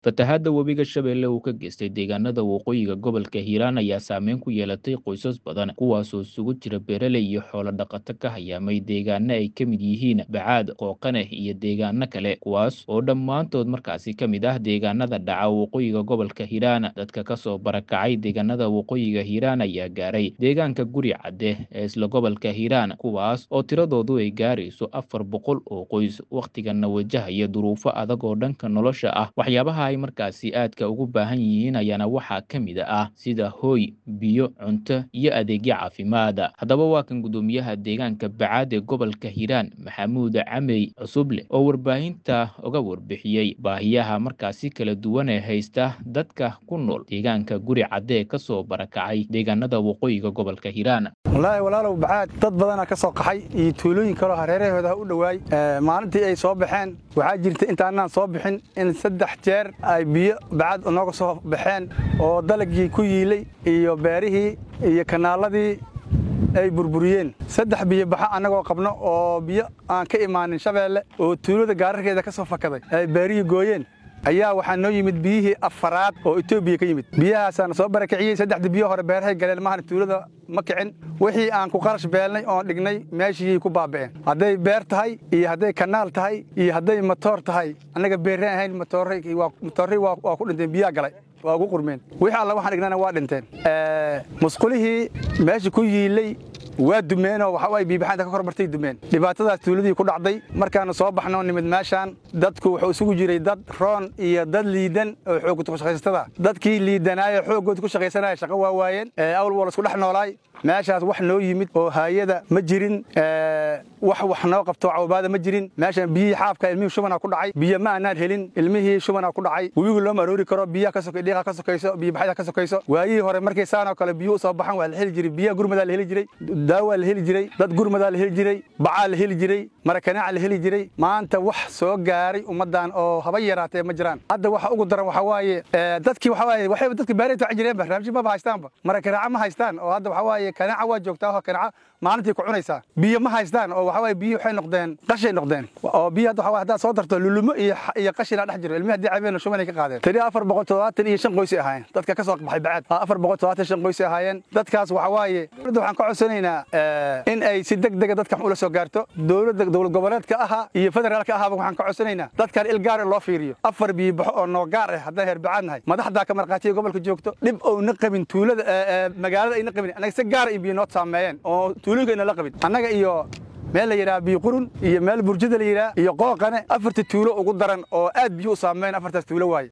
fatahaadda webiga shabeelle uu ka geystay deegaanada waqooyiga gobolka hiiraan ayaa saameyn ku yeelatay qoysas badan kuwaasoo isugu jira beeraley iyo xoolo dhaqato ka hayaamay deegaano ay ka mid yihiin bacaad qooqaneh iyo deegaano kale kuwaas oo dhammaantood markaasi ka mid ah deegaanada dhaca waqooyiga gobolka hiiraan dadka kasoo barakacay deegaanada waqooyiga hiiraan ayaa gaaray deegaanka guri cadde ee isla gobolka hiiraan kuwaas oo tiradoodu ay gaarayso afar boqol oo qoys wakhtigana wajahaya duruufo adag oo dhanka nolosha ah waxyaabaha ay markaasi aadka ugu baahan yihiin ayaana waxaa ka mid ah sida hooy biyo cunto iyo adeegyo caafimaada haddaba waa kan guddoomiyaha deegaanka bacaad ee gobolka hiiraan maxamuud camey cusuble oo warbaahinta uga warbixiyey baahiyaha markaasi kala duwan ee haysta dadka ku nool deegaanka guri cadde ee kasoo barakacay deegaanada waqooyiga gobolka hiiraan wallaahi walaalow bacaad dad badanaa ka soo qaxay iyo tuulooyin kaloo hareerahooda u dhowaay maalintii ay soo baxeen waxaa jirta intaanaan soo bixin in saddex jeer ay biyo bacaad nooga soo baxeen oo dalagii ku yiilay iyo beerihii iyo kanaaladii ay burburiyeen saddex biyo baxa annagoo qabno oo biyo aan ka imaanin shabeelle oo tuulada gaararkeeda ka soo fakaday ay beerihii gooyeen ayaa waxaa noo yimid biyihii afaraad oo etoobiya ka yimid biyahaasaana soo barakiciyey saddexda biyo hore beerahay galeen maahan tuulada ma kicin wixii aan ku qarash beelnay oon dhignay meeshiyay ku baaba'een hadday beer tahay iyo hadday kanaal tahay iyo hadday matoor tahay annaga beerreen ahayn matoorray waa ku dhinteen biyaa galay waa ugu qurmeen wixii alla waxaan dhignana waa dhinteen musqulihii meesha ku yiilay waa dumeenoo waxaay biibaxaanta ka kormartay dumeen dhibaatadaas tuuladii ku dhacday markaanu soo baxnoo nimid meeshaan dadku wuxuu isugu jiray dad roon iyo dad liidan oo xooggood ku shaqaysatada dadkii liidanaayo xooggood ku shaqaysanaya shaqo waa waayeen awal waa laisku dhex noolaay meeshaas wax noo yimid oo haayada ma jirin wax wax noo qabto cawbaada ma jirin meeshaan biyihii xaafka ilmihii shubanaa ku dhacay biyo ma aanaan helin ilmihii shubanaa ku dhacay webigu looma aroori karo biyaha ka sokay dhiiqa ka sokayso biyobaxyada ka sokayso waayihii hore markay saanoo kale biyuhu soo baxan waa la heli jiray biyaha gurmadaa la heli jiray daawaa la heli jiray dad gurmadaa la heli jiray bacaa la heli jiray marakanaaca la heli jiray maanta wax soo gaaray ummaddan oo haba yaraatee ma jiraan hadda waxa ugu daran waxaa waaye dadkii waxaa waaye waxayba dadka beerayta waxay jireenba raamshi maba haystaanba marakanaaca ma haystaan oo hadda waxaa waaye kanaaca waa joogtaa oo kanaaca maalintii ku cunaysaa biyo ma haystaan oo waxaa waaye biyo waxay noqdeen qashay noqdeen oo biyo hadda waxaa haddaad soo darto lulumo iyo iyo qashinaa dhex jiro ilmihi haddii cabeen shubanay ka qaadeen tiri afar boqol toddobaatan iyo shan qoysay ahaayeen dadka ka soo baxay bacaad afar boqol toddobaatan shan qoysay ahaayeen dadkaas waxaa waaye dowladda waxaan ka codsanaynaa in ay si deg dega dadkan ula soo gaarto dowladda dowlad goboleedka ahaa iyo federaalka ahaaba waxaan ka codsanaynaa dadkan il gaar loo fiiriyo afar biyo baxo oo noo gaar ah haddaan heer bacaad nahay madaxdaa ka markhaatiya gobolka joogto dhib ouna qabin tuulada magaalada ayna qabin annaga si gaara iyo biyo noo saameeyeen oo tuulooyinka ayna la qabin annaga iyo meel la yidhaha biyo qurun iyo meel burjada la yidhaha iyo qooqane afarta tuulo ugu daran oo aad biyo u saameyn afartaas tuulo waaye